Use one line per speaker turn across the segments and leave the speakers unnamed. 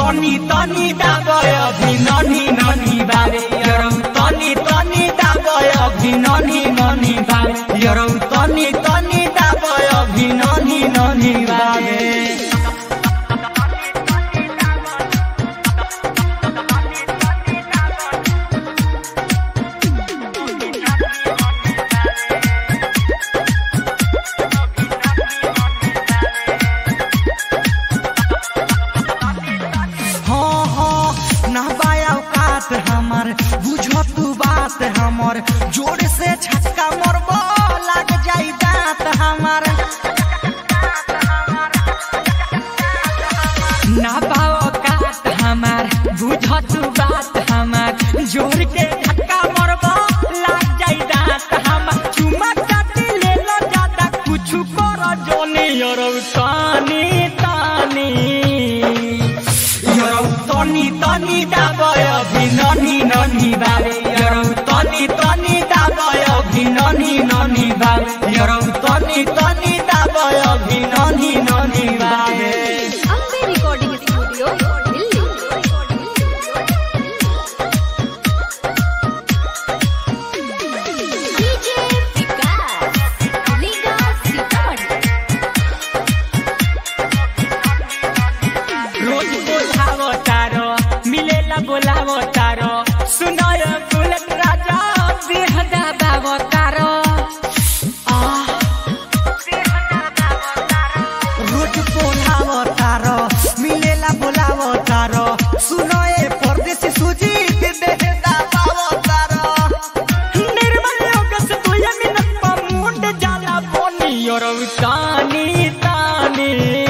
तनी तनी दाबय अभि ननी ननी बारे यरौ तनी तनी दाबय अभि ननी ननी बारे यरौ तनी तनी दाबय अभि ननी ननी बारे हाँ हाँ ना बाया औकात हमर बुझो तू बात हमर जोर से छक्का मरबो लग जाई दांत हमर ना बाओ औकात हमर बुझो तू बात हमर जोर के छक्का मरबो लग जाई दांत हमर चुमा काटी ले लो ज्यादा कुछ कर जोनी यरौ तानी तानी यरौ तनी तनी दाबय अभि ननी ननी बारे यरौ तनी तनी दाबय अभि ननी ननी बारे यरौ तनी तनी दाबय अभि ननी ननी बारे
Ambe recording studio Delhi DJ Vikas लीगा सीतामढ़ी
रोज बोलावो तारो मिलेला बोलावो तारो सुनाय बुलेट राजा बेहदा बाबो तारो आह रोज बोलावो तारो मिलेला बोलावो तारो सुनाए परदेसी सुजीत बेहदा बाबो तारो निर्मल योगस तुय मिनट पर मुंड जाला बोनी योरौ तानी तानी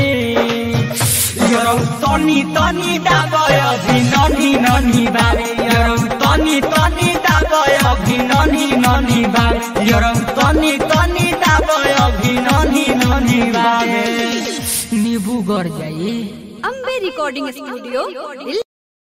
यरौ तनी तनी दाबय अभि ननी ननी बारे यरौ तनी तनी दाबय अभि ननी ननी बारे यरौ तनी तनी दाबय अभि ननी ननी बारे निबू गर जाई
अम्बे रिकॉर्डिंग स्टूडियो दिल्ली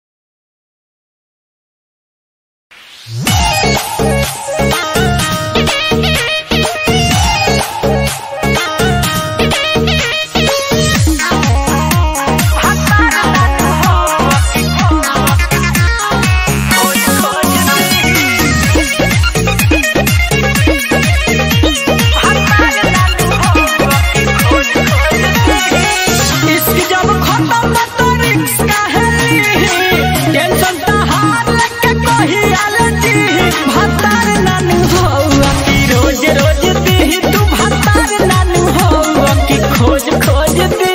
इश्क जब खत्म तो रिक्स का है टेंशन ता हार लेके कही आलती भतार नानू हो की रोज रोज दी तू भतार नानू हो की खोज खोज दी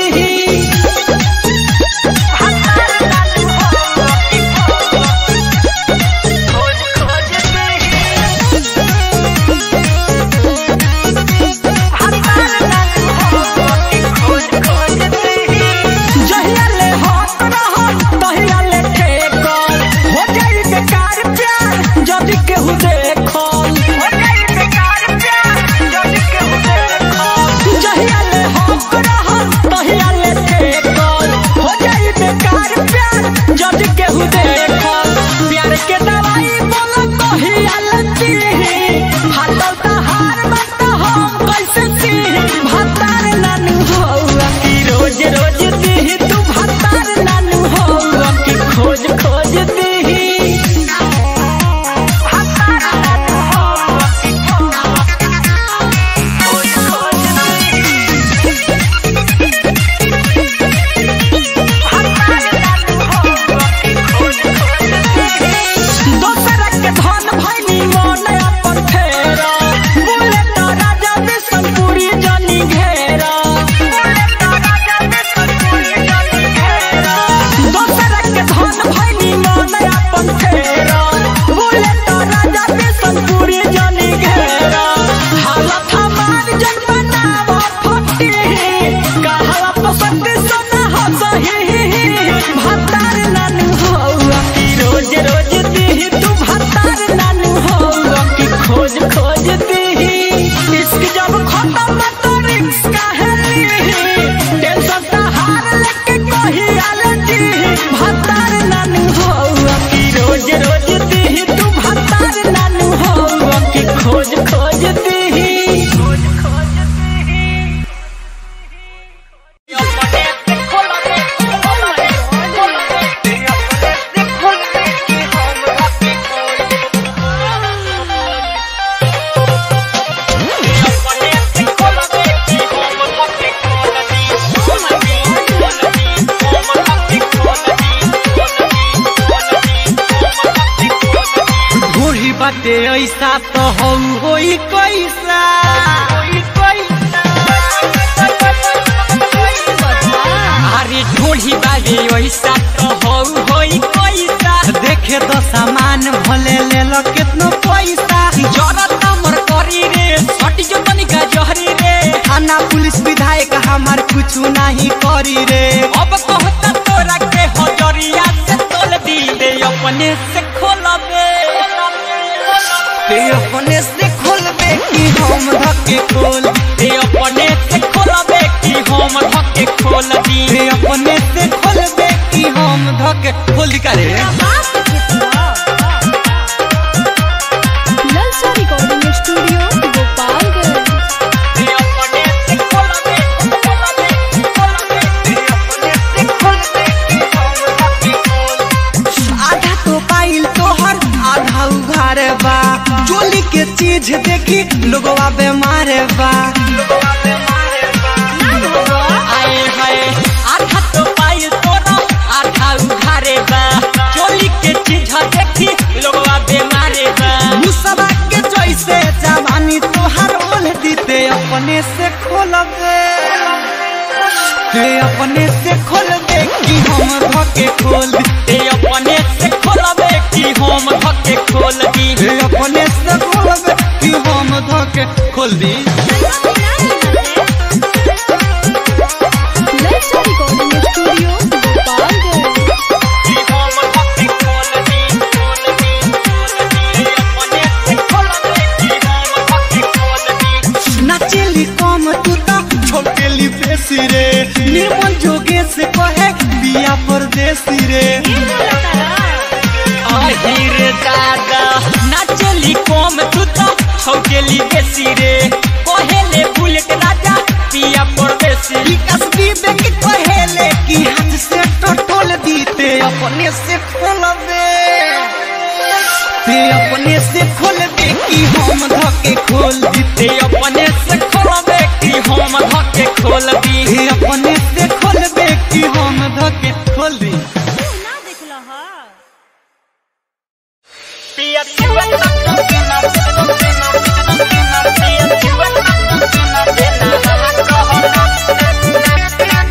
भतार नानू हो की खोज खोज जहिया ले होत रहो तहिया ले ठेकल हो जाई बेकार प्यार जदि केहू देखल हो जाई बेकार प्यार जदि केहू देखल जहिया ले होत रहो तहिया ले ठेकल हो जाई बेकार प्यार जदि केहू देखल प्यार के दवाई बोलो तहिया लती फाटल त हार मत हम कैसे सी भतार नानू हो की रोज रोज दी तू भतार नानू हो की खोज खोज दी भतार नानू हो की खोज खोज दोसर के धन भैनी मन अपन फेरा बोले तो राजा बिशनपुरी जनी घेरा दोसर के धन भैनी मन अपन फेरा बोले तो राजा बिशनपुरी जनी घेरा हालत हमार जन बनाव फटी कहवा पसंद सोना हो सही भतार नानू हो की रोज रोज दी तू भतार नानू हो की खोज खोज दी इश्क जब खत्म तो रिक्स का है टेंशन ता हार लेके कही आलती भतार नानू हो की रोज रोज दी तू भतार नानू हो की खोज खोज दी खोज खोज दी अपने खोल रे खोल रे खोल रे दीते ऐसा तो हो होई कैसा अरे ढोली बाबे ऐसा तो हो होई कैसा देखे तो सामान भले ले लो कितनो पैसा जरत हमर करी रे छटी जो तनिका जहरी रे थाना पुलिस विधायक हमार कुछ नहीं करी रे अब कहता तोरा के हजरिया से तोल दी रे अपने से खोलबे ते अपने से खोलबे कि हम धक्के खोल ते अपने से खोलबे कि हम धक्के खोल दी ते अपने से खोलबे कि हम धक्के खोल दी का रे
ललचा रिकॉर्डिंग स्टूडियो गोपालगंज
ते अपने से खोलबे खोलबे खोलबे ते अपने से खोलबे कि हम धक्के खोल आधा तो पाइल तोहर आधा उघार बा चोली के चीज देखी लोगवा बेमार बा आए हाय आधा तो पाइल तोरा आधा उघारे बा चोली के चीज देखी लोगवा बेमारे बा मुसवा के जैसे जवानी तोहर ओल दीते अपने से खोलबे ते अपने से खोलबे कि हम धके खोल दी ते अपने से खोलबे कि हम धके खोल दी ते अपने से खोलबे कि हम धके खोल दी
ललचा रिकॉर्डिंग स्टूडियो गोपालगंज
कि हम धके खोल दी खोल दी खोल दी ते अपने से खोलबे कि हम धके खोल दी नाचेली कम तू तो छोटेली बेसी रे निर्मल जोगे से कहे बिया परदेसी रे আহিर दादा नाचली कम तू तो छौकेली बेसी रे कहेले बुलेट राजा पिया परदेसी विकास विवेक कहेले कि हाथ से टटोल दीते अपने से खोलबे ते अपने से खोलबे कि हम धके खोल दीते अपने से खोलबे कि हम धके खोल दी ते अपने से खोलबे कि हम धके खोल दी पिया चुआ तक देना देना देना पिया चुआ तक देना देना कहना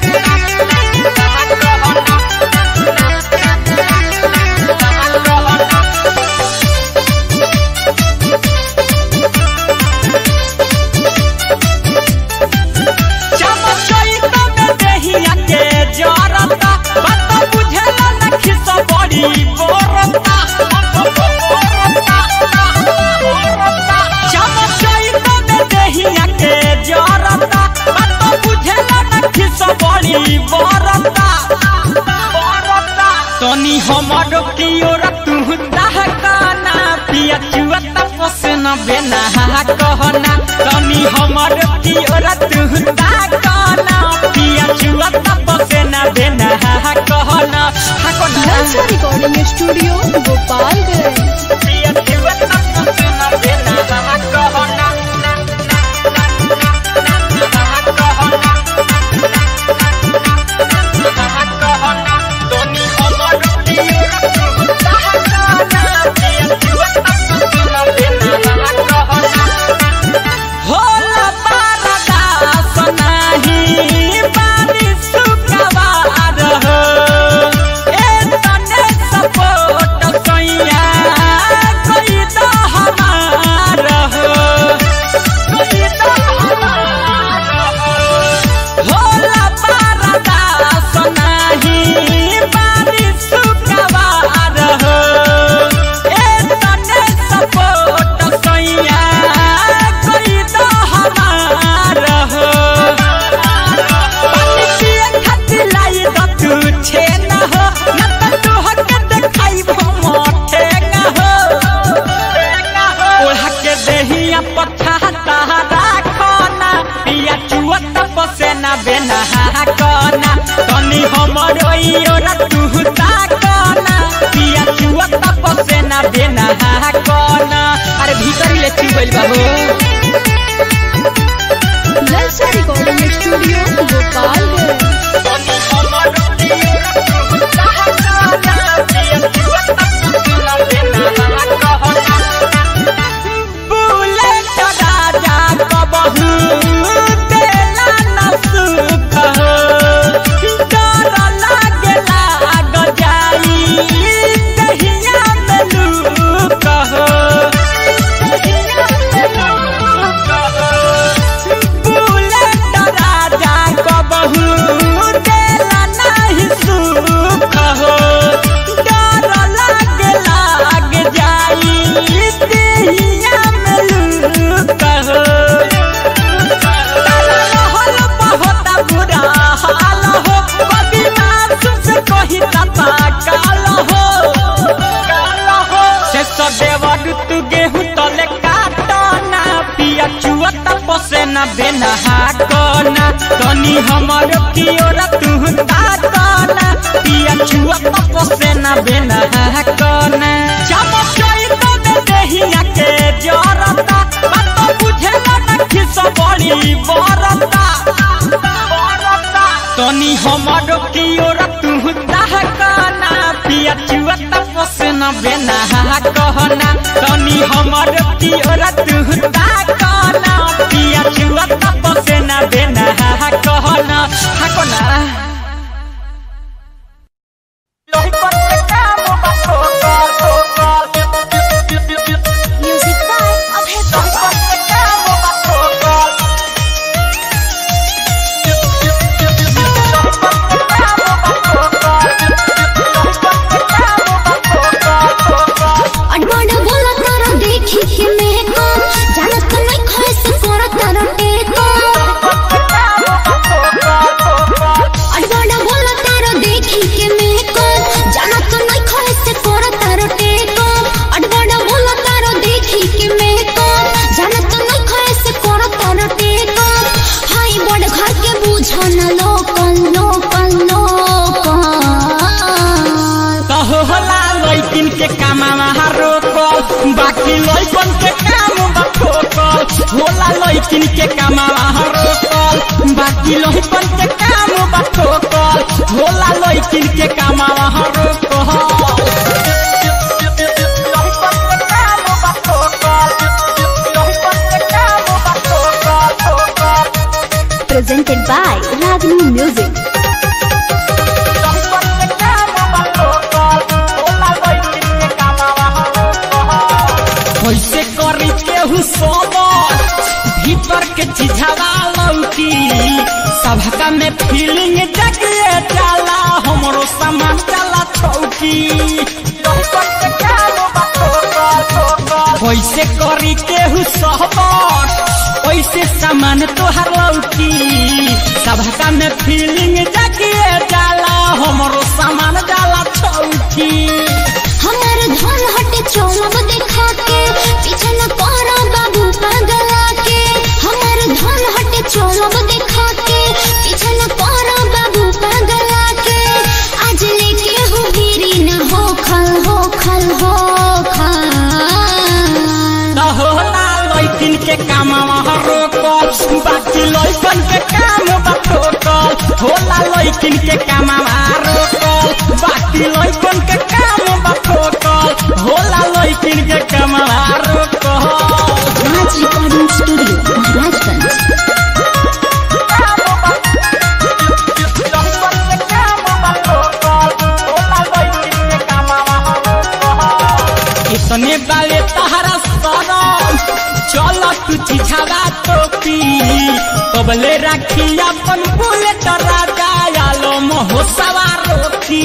चमचैता में देहिया के जरता बात बुझेला न खिस बड़ी बोरता चमचैता में देहिया के जरता बात बुझेला न खिस बड़ी बोरता तनी हमर की ओर तू दहकाना पिया चुआ तपस न बेना कहना तनी हमर की ओर तू दहकाना पिया चुआ तपस न बेना कहना
ललचा रिकॉर्डिंग स्टूडियो गोपालगंज
पिया चुआ तपस न बेना कहना तनी हमर की ओर तू दहकाना पिया चुआ तपस न बेना कहना होला पारदास नाही बारिश सुकवार हो ए तने सपोर्ट कैया कोई तो हमार हो कोई तो हमार हो होला पारदास नाही बारिश सुकवार हो ए तने सपोर्ट कैया कोई तो हमार हो पानी पिए खातिर लाई द तू छे न हो न त तू हक देखाइब मोठे न हो ओढ़ा के देहिया पठा तारा खाना पिया चुआ तपसे न बेना कना तनी हमर ओइयोरा तू ताकना पिया चुआ तपसे न बेना कना अरे भीतर ले चुबैल बा हो
ललचा रिकॉर्डिंग स्टूडियो गोपालगंज
तनी हमर नहीं तता काल हो से सदेवर तू गेहूं तले काटना पिया चुआ तपसे न बेना हाकना तनी हमर कियोरा तू ताकना पिया चुआ तपसे न बेना हाकना चमचई तो दे देहिया के जरता बात बुझे न खिस बड़ी बरता तनी हमर कियोरा तू ताकना पिया चुआ तपसे न बेना कहना तनी हमर कियोरा तू ताकना पिया चुआ तपसे न बेना कहना हाकना
Music by Abhay Baba. अडवाड बोला तारा देखी के मैं को जानत नहीं खोए से कोरा तारा टेको अडवाड बोला तारा देखी के मैं को जानत नहीं खोए से कोरा तारा टेको अडवाड बोला तारा देखी के मैं को जानत नहीं खोए से कोरा तारा टेको हाय बड़ घर के बुझो न लोकल लोकल लोकल
कहो होला लैकिन के काममा रोकल बाकी लैकन के काम बठोकल होला लैकिन के काममा रोकल बाकी लैकन के काम बठोकल होला लैकिन के काममा रोकल
presented by Ragini Music.
कैसे करी केहू सोबर भीतर के चिझावा लौकी सबका में फीलिंग जगिए जाला हमरो सामान जाला छौकी कैसे करी केहू सोबर कैसे सामान तोहर लौकी सबका में फीलिंग जगिए जाला हमरो सामान जाला छौकी
हमार धन हटे चौलब देखा के पीछे न पहरा बाबू पगला के हमार धन हटे चौलब देखा के पीछे न पहरा बाबू पगला के आज लेके हो गिरी न हो खल हो खल हो खल
न होला लैकिन के काम रोकल बाकी लैकन के काम बठोकल होला लैकिन के काम रोकल बाकी लैकन के काम बठोकल होला लैकिन के काम रोकल
राज रिकॉर्डिंग स्टूडियो महाराजगंज
इतने बाले तहरा सरम चल तू चिझावा टोपी कबले राखी अपन बुलेट राजा आलो मोहो सवार रोकी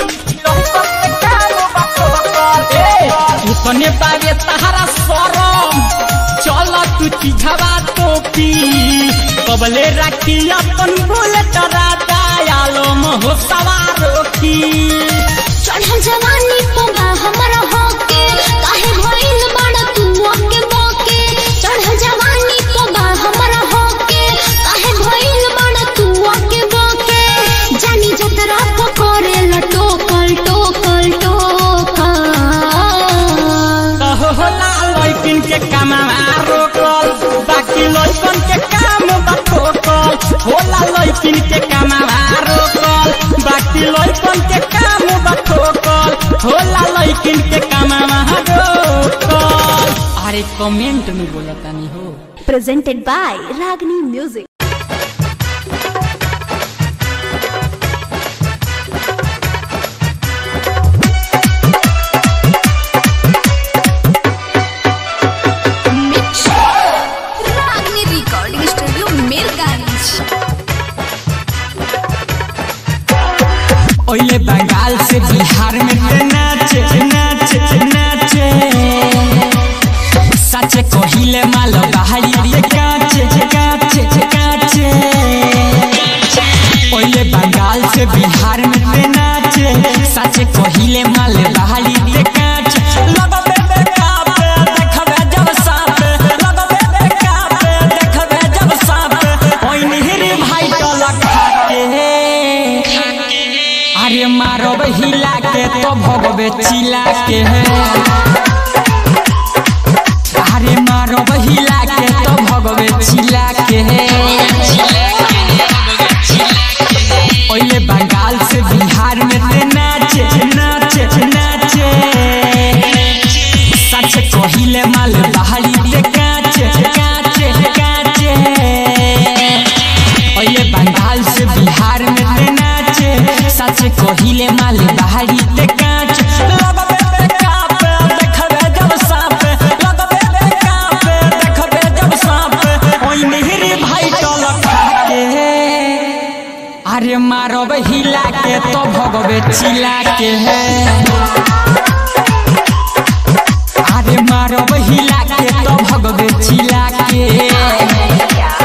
इतने बाले तहरा सरम चल तू चिझावा टोपी कबले राखी अपन बुलेट राजा आलो मोहो सवार रोकी
चढ़ल जवानी पोगा हमर होके काहे भइल बड़ तू ओके बोके चढ़ल जवानी पोगा हमर होके काहे भइल बड़ तू ओके बोके जानी जतरा पकोरे लटोकल टोकल टोकल
होला लैकिन के काम रोकल बाकी लैकन के काम बठोकल होला लैकिन के काम रोकल बाकी लैकन के काम बठोकल होला लैकिन के काम रोकल अरे कमेंट में बोला तानी हो
presented by Ragini Music
Ragini recording studio Mirganj
ओले बंगाल से बिहार में ते नाचे नाचे नाचे सच कहिले माल बहाई रे काचे काचे काचे ओले बंगाल से बिहार में ते नाचे कहिले माल बहाली ते काच लगबे बेकाबे देखबे जब साप लगबे बेकाबे देखबे जब साप ओइ निहरी भाई टलक खाके अरे मारब हिला के तो भगबे चिला के अरे मारब हिला के तो भगबे चिला के ओइले बंगाल से बिहार में ते नाचे नाचे नाचे सच कहिले माल बहाली ते काचे काचे काचे ओइले बंगाल से बिहार में ते नाचे सच कहिले माल बहाली ते काचे लगबे बेकाबे देखबे जब साप लगबे बेकाबे देखबे जब साप ओइ निहरी भाई टलक खाके अरे मारब हिला के तो भगवे चिला के है अरे मारब हिला के तो भगवे चिला के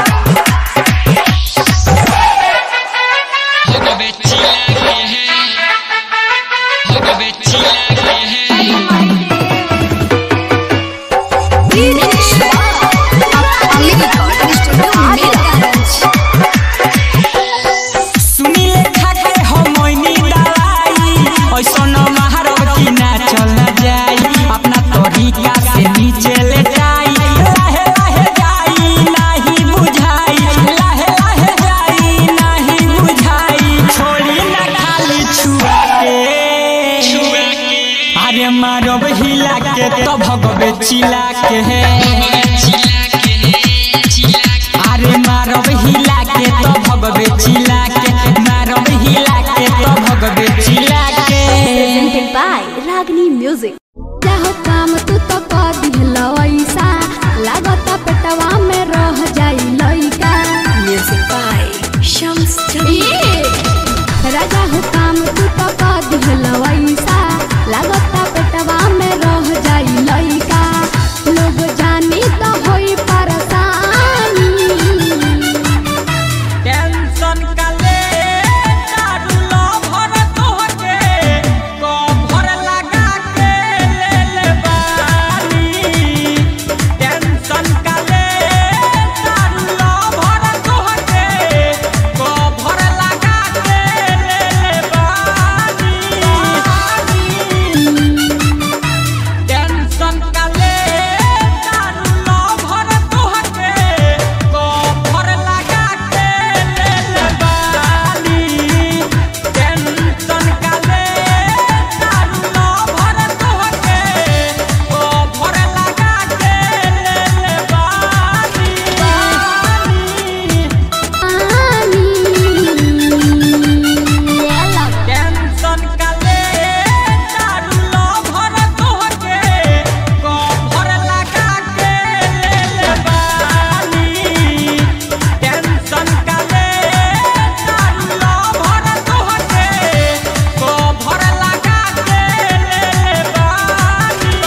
भगवे चिला के है भगवे चिला के है
अपनी रिकॉर्डिंग स्टूडियो मीरगंज
सुनिले खाके हमनी दवाई ऐसन महारब की ना चल ना जाई अपना तरीका से नीचे ले जाई लाहे लाहे जाई नाही बुझाई लाहे लाहे जाई नाही बुझाई छोड़ी ना खाली छुआ के छुआ के अरे मारब हिला के तो भगवे चिला के है अरे मारब हिला के तो भगवे चिला के मारब हिला के तो भगवे चिला के
presented by Ragni Music.
चाहो काम तू तो कर दिहलो ऐसा लागत पेटवा में रह जाई लइका
Music by Shams
ए, राजा हो काम तू तो कर दिहलो ऐसा लागत पेटवा में रह जाई लइका लोग जानी तो होई परेशानी
टेंशन काले दारू लो भर तोहके को भर लगा के ले ले बानी टेंशन काले दारू लो भर तोहके को भर लगा के ले ले बानी टेंशन काले दारू लो भर तोहके को भर लगा के ले ले बानी टेंशन काले दारू लो भर तोहके को भर लगा के ले ले बानी टेंशन काले दारू लो भर तोहके को भर लगा के ले ले बानी टेंशन काले दारू लो भर तोहके को भर लगा के ले ले बानी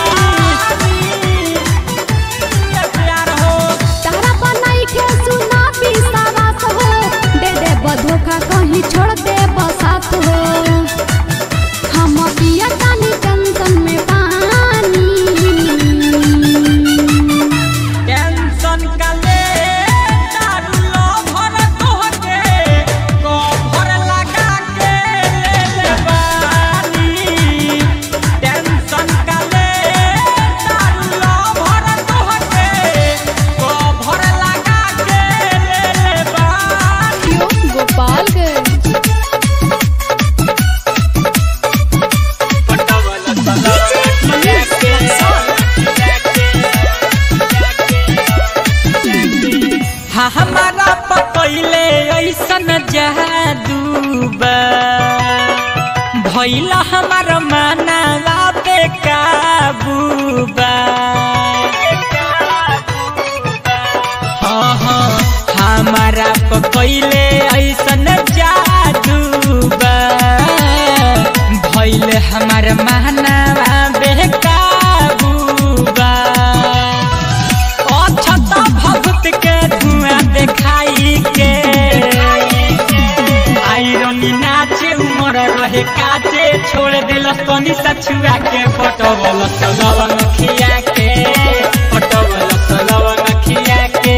ये प्यार हो
तारा बनाई के सुना पिसावास हो दे दे बधोखा कहीं छोड़ दे बसात हो हम पिया कानी टेंशन में पानी
टेंशन काले दारू लो भर तोहके को भर लगा के ले ले बानी टेंशन काले दारू लो भर तोहके को भर लगा के ले ले बानी
गोपालगंज
हाँ हमारा पकैले ऐसन जादू बा भैला हमार मानवा पे काबू बा हाँ हाँ हमारा पकैले ऐसन जादू बा भैले हमार मानवा बेकाबू बा अछत भभूत के धुआं देखाई के आयरनी नाचे उमर रहे काचे छोड़ दिल तनी सछुआ के पटवल सलवन खिया के पटवल सलवन खिया के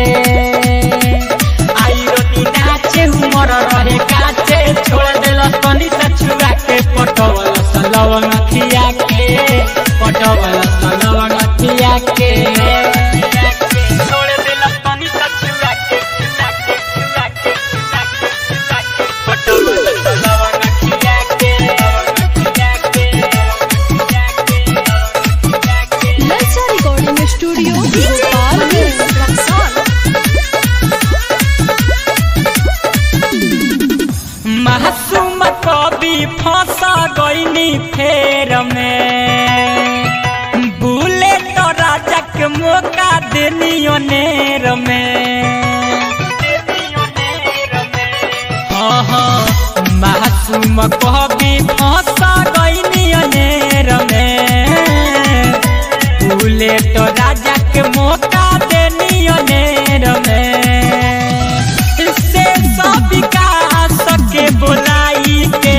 आई रोटी नाचे उमर रहे काचे छोड़ दिल तनी सछुआ के पटवल सलवन खिया के पटवल सलवन खिया के छोड़ दिल तनी सछुआ के छुआ के छुआ के छुआ के छुआ के पटवल सलवन खिया के खिया के खिया के खिया के
ललचा रिकॉर्डिंग स्टूडियो गोपालगंज
मासूम कवि फंसा गईनी फेर में बुलेट राजा के मौका देनी नेर में हाँ हाँ मासूम कवि फंसा गईनी नेर में बुलेट राजा के मौका देनी नेर में से सब विकास के बुलाई के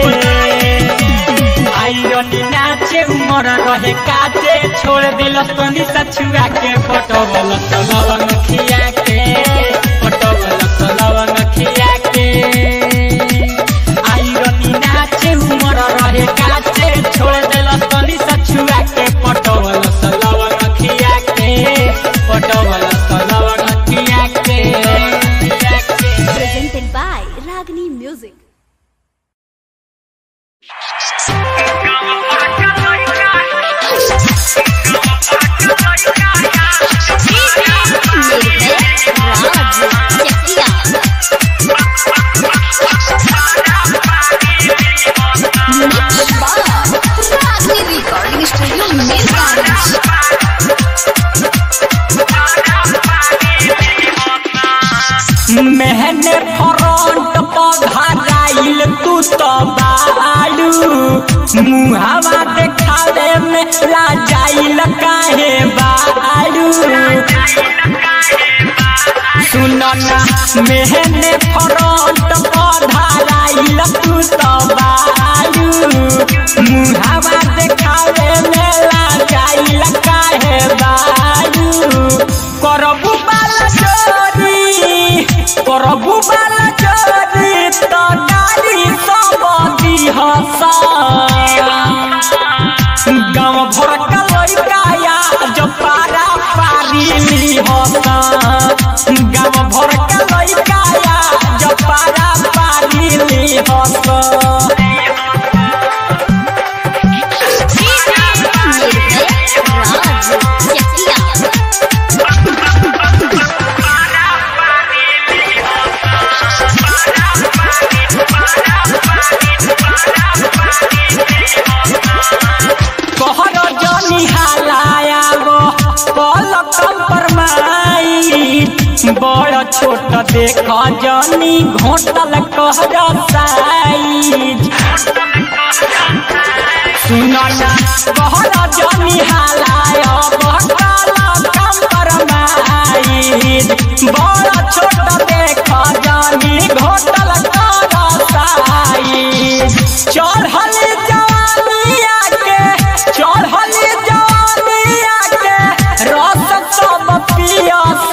आइरनी नाचे उमर रहे काचे छोड़ दिल तनी सछुआ के पटवल सलवन खिया के पटवल सलवन खिया के आइरनी नाचे उमर रहे काचे छोड़ दिल तनी सछुआ के पटवल सलवन खिया के पटवल सलवन खिया के खिया के
presented by Ragni Music.
Recording studio Mirganj
मेहने फ्रंट पधराइल तू तो बाड़ू मुहावा देखावे में लाजाइल काहे बाड़ू सुनो ना मेहने फ्रंट पधराइल तू तो बाड़ू मुहावा देखावे में लाजाइल काहे बाड़ू करबू बाला चोरी करबू बाला चोरी तो गाड़ी सब दिहसा गाँव भर का लड़काया जो पारा पारी लिहसा गाँव भर का लड़काया जो पारा पारी लिहसा कहर जनी हालाया गो कल कंपरमाई बड़ छोट देख जनी घोटल कहर साइज सुनो ना कहर जनी हालाया कल कंपरमाई बड़ छोट देख जनी घोटल कहर साइज चढ़ल जवानिया के चढ़ल जवानिया के रस सब पियस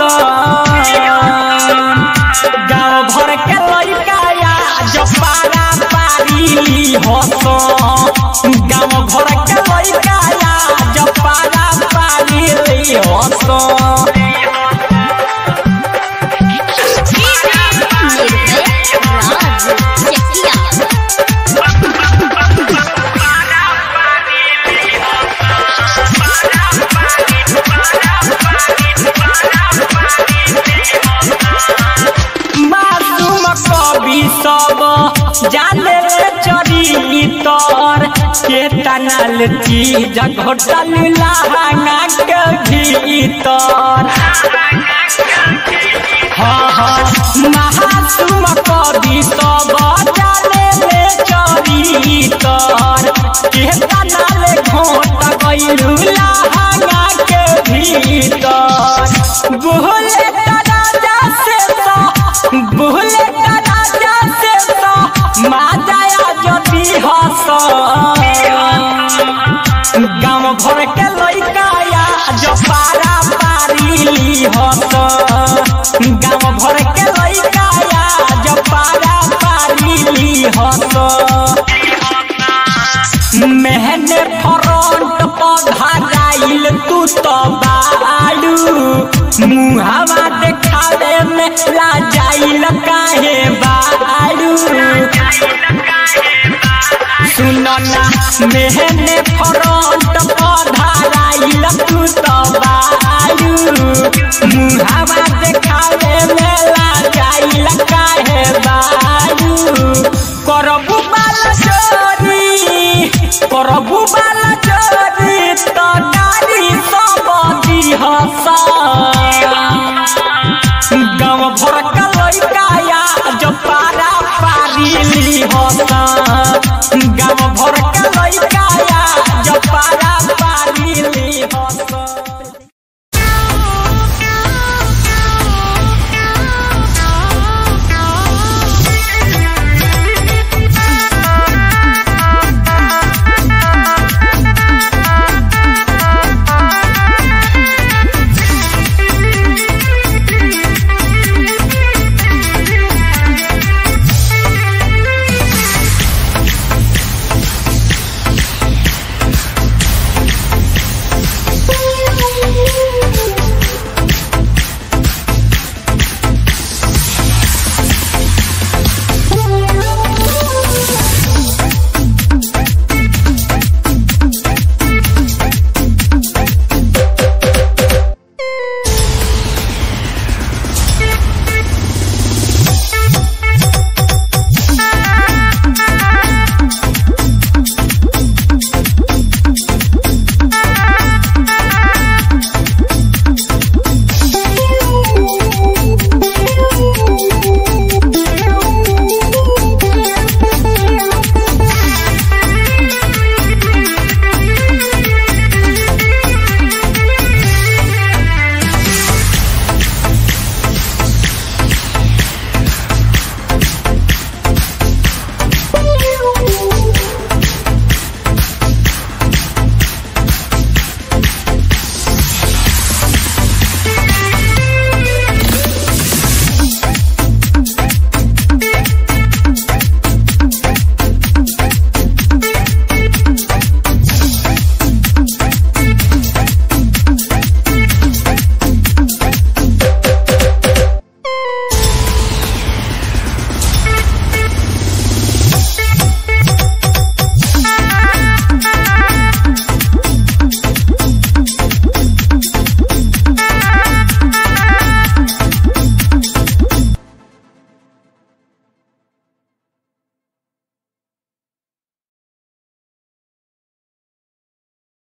गाँव भर के लड़काया जो पारा पारी हस गाँव भर के लड़काया जो पारा पारी हस मासूम कवि सब जाने चरी तर के तनल चीज घोटल लहंगा के भीतर हाँ हाँ महासुम कवि सब जाने चरी तर के तनल घोट गइलू लहंगा के भीतर बोले राजा से तो बोले राजा से तो माजाया जदी हस ली हत गाँव भर के लइका आज पारा पारी ली हत मेहने फ्रंट पधराइल तू तो बाड़ू मुहावा देखावे में लाजाइल काहे बाड़ू सुनो ना मेहने फ्रंट पधराइल तू तो बाड़ू मुहावा देखावे में लाजाइल काहे बाड़ू करबू बाल जो